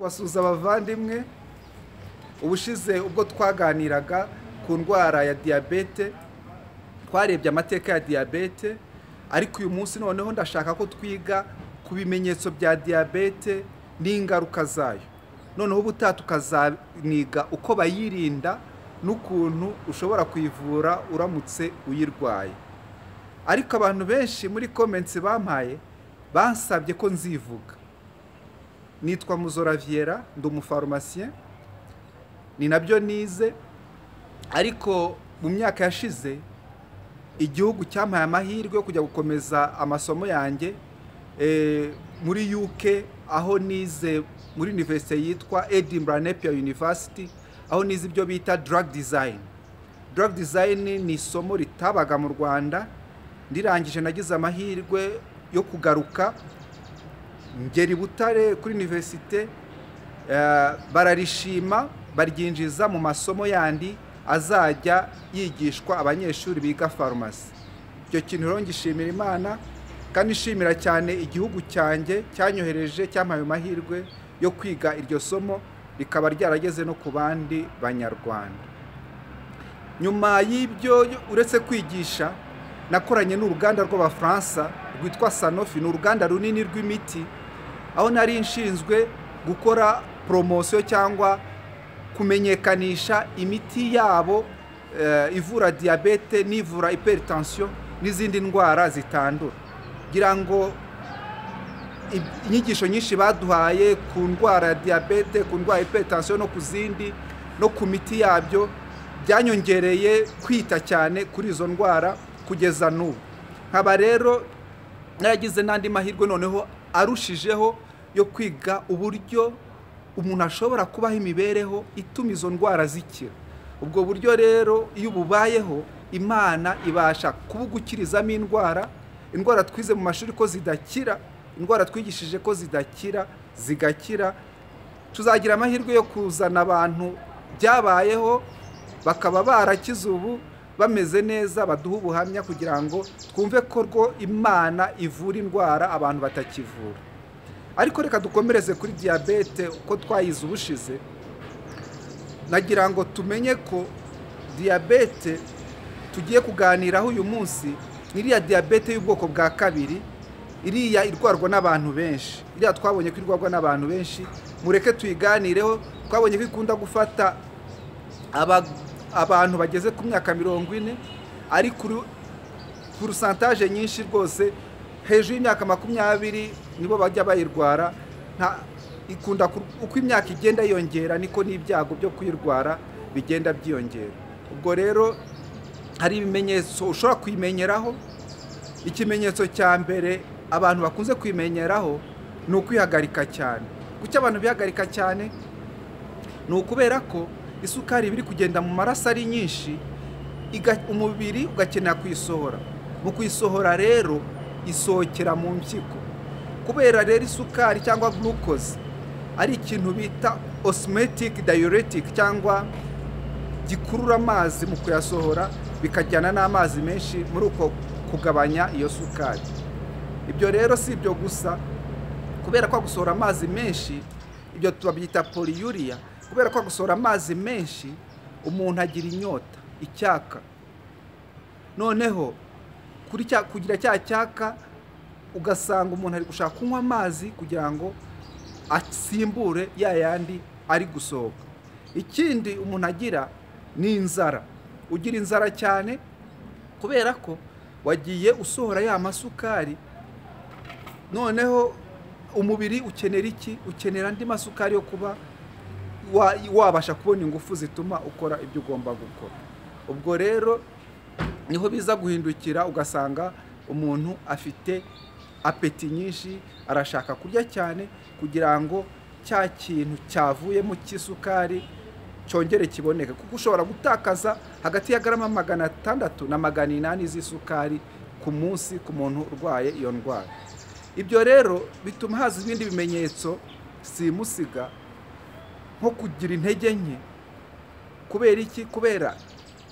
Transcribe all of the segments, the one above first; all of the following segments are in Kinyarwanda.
basuhuza abavandimwe ubushize ubwo twaganiraga ku ndwara ya diyabete twarebye amateka ya diyabete ariko uyu munsi noneho ndashaka ko twiga ku bimenyetso bya diyabete n'ingaruka zayo noneho ubutaha tukazaniga uko bayirinda n'ukuntu ushobora kuyivura uramutse uyirwaye ariko abantu benshi muri komensi bampaye basabye ko nzivuga nitwa muzoraviera ndi umufarumasiye ni nabyo nize ariko mu myaka yashize igihugu cyampaye amahirwe yo kujya gukomeza amasomo yanjye muri UK aho nize muri univerisite yitwa Edinburgh Napier University aho nize ibyo bita drug design drug design ni isomo ritabaga mu Rwanda ndirangije nagize amahirwe yo kugaruka ngera i Butare kuri univerisite bararishima baryinjiza mu masomo yandi azajya yigishwa abanyeshuri biga farumasi icyo kintu rero ngishimira imana kandi nshimira cyane igihugu cyanjye cyanyohereje cyampaye amahirwe yo kwiga iryo somo rikaba ryarageze no ku bandi banyarwanda nyuma y'ibyo uretse kwigisha nakoranye n'uruganda rw'abafaransa rwitwa sanofi ni uruganda runini rw'imiti aho nari nshinzwe gukora poromosiyo cyangwa kumenyekanisha imiti yabo ivura diyabete n'ivura iperitansiyo n'izindi ndwara zitandura kugira ngo inyigisho nyinshi baduhaye ku ndwara ya diyabete ku ndwara iperitansiyo no ku zindi no ku miti yabyo byanyongereye kwita cyane kuri izo ndwara kugeza n'ubu nkaba rero naragize n'andi mahirwe noneho arushijeho yo kwiga uburyo umuntu ashobora kubaho imibereho ituma izo ndwara zikira ubwo buryo rero iyo ububayeho imana ibasha kubugukirizamo indwara indwara twize mu mashuri ko zidakira indwara twigishije ko zidakira zigakira tuzagira amahirwe yo kuzana abantu byabayeho bakaba barakize ubu bameze neza baduha ubuhamya kugira ngo twumve ko rwo imana ivura indwara abantu batakivura ariko reka dukomereze kuri diyabete uko twayize ubushize nagira ngo tumenye ko diyabete tugiye kuganiraho uyu munsi iriya diyabete y'ubwoko bwa kabiri iriya irwarwa n'abantu benshi iriya twabonye ko irwarwa n'abantu benshi mureke tuyiganireho twabonye ko ikunda gufata abantu bageze ku myaka mirongo ine ariko purusantaje nyinshi rwose hejuru y'imyaka makumyabiri nibo bajya bayirwara ikunda uko imyaka igenda yiyongera niko n'ibyago byo kuyirwara bigenda byiyongera ubwo rero hari ibimenyetso ushobora kuyimenyeraho ikimenyetso cya mbere abantu bakunze kuyimenyeraho ni ukwihagarika cyane kuki abantu bihagarika cyane ni ukubera ko isukari iba iri kugenda mu maraso ari nyinshi umubiri ugakenera kuyisohora mu kuyisohora rero isohokera mu mpyiko kubera rero isukari cyangwa glucose ari ikintu bita osmetic diuretic cyangwa gikurura amazi mu kuyasohora bikajyana n'amazi menshi muri uko kugabanya iyo sukari ibyo rero si ibyo gusa kubera ko gusohora amazi menshi ibyo tubabyita poliyuriya kubera ko gusohora amazi menshi umuntu agira inyota icyaka noneho kugira cya cyaka ugasanga umuntu ari gushaka kunywa amazi kugira ngo asimbure ya yandi ari gusohoka ikindi umuntu agira ni inzara ugira inzara cyane kubera ko wagiye usohora ya masukari noneho umubiri ukenera iki ukenera andi masukari yo kuba wabasha kubona ingufu zituma ukora ibyo ugomba gukora ubwo rero niho biza guhindukira ugasanga umuntu afite apeti nyinshi arashaka kurya cyane kugira ngo cya kintu cyavuyemo cy'isukari cyongere kiboneke kuko ushobora gutakaza hagati ya garama magana atandatu na magana inani z'isukari ku munsi ku muntu urwaye iyo ndwara ibyo rero bituma haza ibindi bimenyetso simusiga nko kugira intege nke kubera iki kubera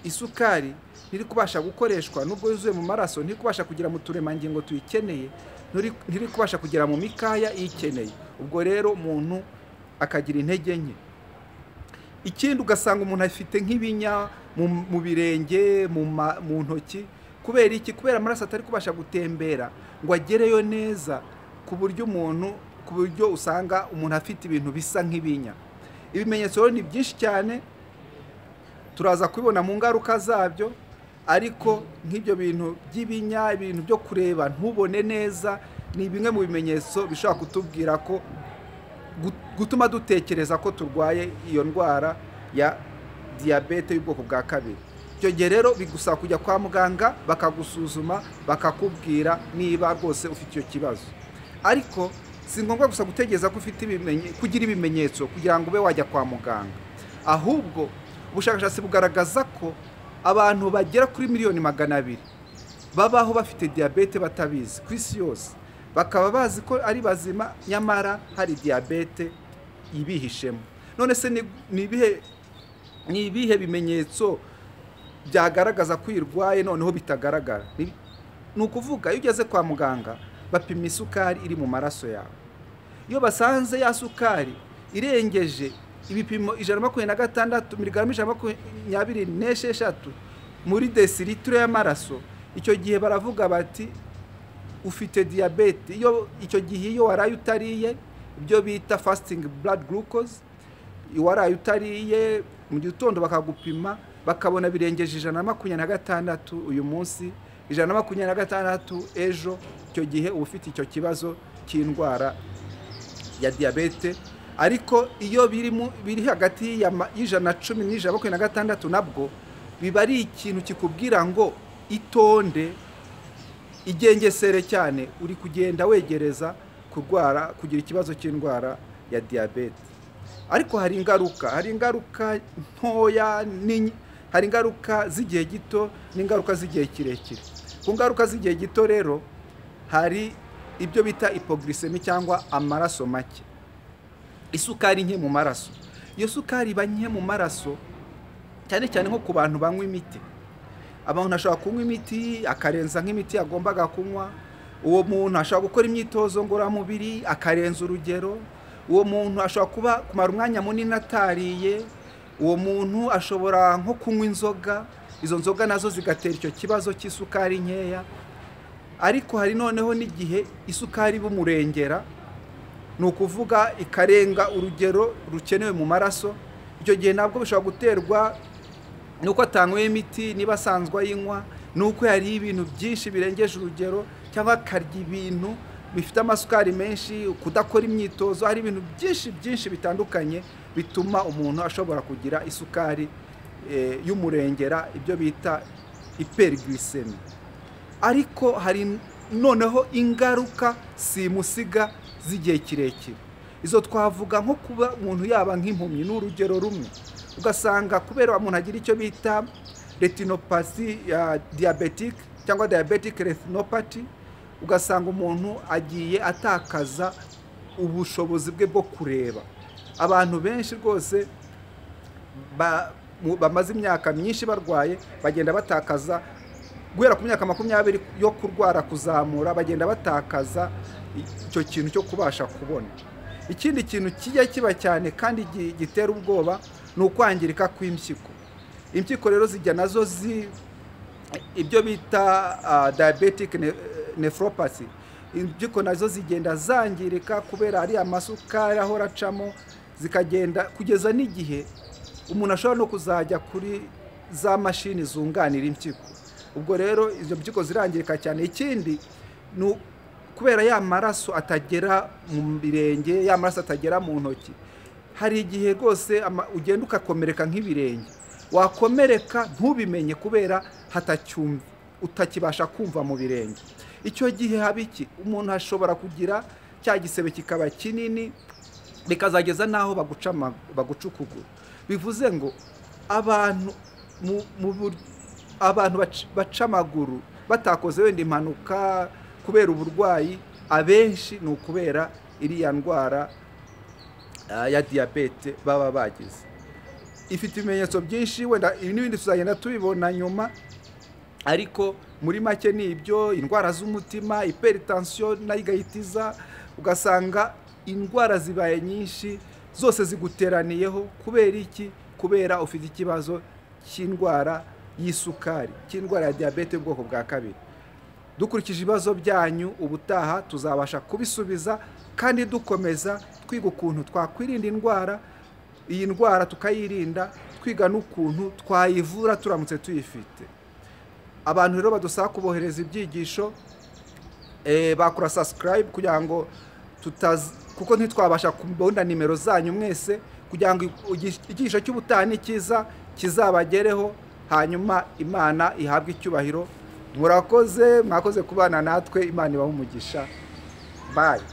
isukari ntiri kubasha gukoreshwa nubwo yuzuye mu maraso ntiri kubasha kugera mu turemangingo tuyikeneye ntiri kubasha kugera mu mikaya iyikeneye ubwo rero umuntu akagira intege nke ikindi ugasanga umuntu afite nk'ibinya mu- mu birenge mu ma- mu ntoki kubera iki kubera amaraso atari kubasha gutembera ngo agereyo neza ku buryo umuntu ku buryo usanga umuntu afite ibintu bisa nk'ibinya ibimenyetso rero ni byinshi cyane turaza kubibona mu ngaruka zabyo ariko nk'ibyo bintu by'ibinya ibintu byo kureba ntubone neza ni bimwe mu bimenyetso bishobora kutubwira ko gu- gutuma dutekereza ko turwaye iyo ndwara ya diyabete y'ubwoko bwa kabiri icyo gihe rero bigusaba kujya kwa muganga bakagusuzuma bakakubwira niba rwose ufite icyo kibazo ariko si ngombwa gusa gutegereza ko ufite ibimenye- kugira ibimenyetso kugira ngo ube wajya kwa muganga ahubwo ubushakashatsi bugaragaza ko abantu bagera kuri miliyoni magana abiri babaho bafite diyabete batabizi ku isi yose bakaba bazi ko ari bazima nyamara hari diyabete ibihishemo none se ni- ni ibihe ni ibihe bimenyetso byagaragaza ko uyirwaye noneho bitagaragara Ni- ni ukuvuga iyo ugeze kwa muganga bapima isukari iri mu maraso yawe iyo basanze ya sukari irengeje ibipimo ijana na makumyabiri na gatandatu miligarama ijana na makumyabiri n'esheshatu muri desiritiro y'amaraso icyo gihe baravuga bati ufite diyabete iyo icyo gihe iyo waraye utariye ibyo bita fasting blood glucose waraye utariye mu gitondo bakagupima bakabona birengeje ijana na makumyabiri na gatandatu uyu munsi ijana na makumyabiri na gatandatu ejo icyo gihe uba ufite icyo kibazo cy'indwara ya diyabete ariko iyo biri mu- biri hagati ya ma- y'ijana na cumi n'ijana na makumyabiri na gatandatu nabwo biba ari ikintu kikubwira ngo itonde igengesere cyane uri kugenda wegereza kurwara kugira ikibazo cy'indwara ya diyabete ariko hari ingaruka hari ingaruka ntoya n'inyi- hari ingaruka z'igihe gito n'ingaruka z'igihe kirekire ku ngaruka z'igihe gito rero hari ibyo bita ipogirisemi cyangwa amaraso make isukari nke mu maraso iyo sukari iba nke mu maraso cyane cyane nko ku bantu banywa imiti abantu ashobora kunywa imiti akarenza nk'imiti yagombaga kunywa uwo muntu ashobora gukora imyitozo ngororamubiri akarenza urugero uwo muntu ashobora kuba kumara umwanya munini atariye uwo muntu ashobora nko kunywa inzoga izo nzoga nazo zigatera icyo kibazo cy'isukari nkeya ariko hari noneho n'igihe isukari bumurengera ni ukuvuga ikarenga urugero rukenewe mu maraso icyo gihe nabwo bishobora guterwa nuko atanyweye imiti niba asanzwe ayinywa nuko yariye ibintu byinshi birengeje urugero cyangwa akarya ibintu bifite amasukari menshi kudakora imyitozo hari ibintu byinshi byinshi bitandukanye bituma umuntu ashobora kugira isukari eh, y'umurengera ibyo bita iperigisemi ariko hari noneho ingaruka simusiga z'igihe kirekire izo twavuga nko kuba umuntu yaba nk'impumyi ni urugero rumwe ugasanga kubera umuntu agira icyo bita retinopathy ya diabetic cyangwa diabetic retinopathy ugasanga umuntu agiye atakaza ubushobozi bwe bwo kureba abantu benshi rwose ba- mu- bamaze imyaka myinshi barwaye bagenda batakaza guhera ku myaka makumyabiri yo kurwara kuzamura bagenda batakaza icyo kintu cyo kubasha kubona ikindi kintu kijya kiba cyane kandi gi- gitera ubwoba ni ukwangirika kw'impyiko impyiko rero zijya nazo zi ibyo bita ah, diabetic ne- nephropathy impyiko nazo zigenda zangirika kubera ari amasukari ahora acamo zikagenda kugeza n'igihe umuntu ashobora no kuzajya kuri za mashini zunganira impyiko ubwo rero izo mpyiko zirangirika cyane ikindi ni u- kubera ya maraso atagera mu birenge ya maraso atagera mu ntoki hari igihe rwose ama- ugenda ugakomereka nk'ibirenge wakomereka ntubimenye kubera hatacyumva utakibasha kumva mu birenge icyo gihe haba iki umuntu ashobora kugira cya gisebe kikaba kinini bikazageza n'aho baguca ama- baguca ukuguru bivuze ngo abantu mu- mu bur- abantu bac- baca amaguru batakoze wenda impanuka kubera uburwayi abenshi ni ukubera iriya ndwara ah, ya diyabete baba bagize ifite ibimenyetso byinshi wenda ibi n'ibindi tuzagenda tubibona nyuma ariko muri make ni ibyo indwara z'umutima iperitansiyo nayo igahita iza ugasanga indwara zibaye nyinshi zose ziguteraniyeho kubera iki kubera ufite ikibazo cy'indwara y'isukari cy'indwara ya diyabete y'ubwoko bwa kabiri dukurikije ibibazo byanyu ubutaha tuzabasha kubisubiza kandi dukomeza twiga ukuntu twakwirinda indwara iyi ndwara tukayirinda twiga n'ukuntu twayivura turamutse tuyifite abantu rero badusaba kubohereza ibyigisho eh, bakora subscribe kugira ngo tutaz kuko ntitwabasha kubona nimero zanyu mwese kugira ngo igi- igihisho cy'ubutaha ni cyiza kizabagereho hanyuma imana ihabwe icyubahiro murakoze mwakoze kubana natwe imana ibahe umugisha bayi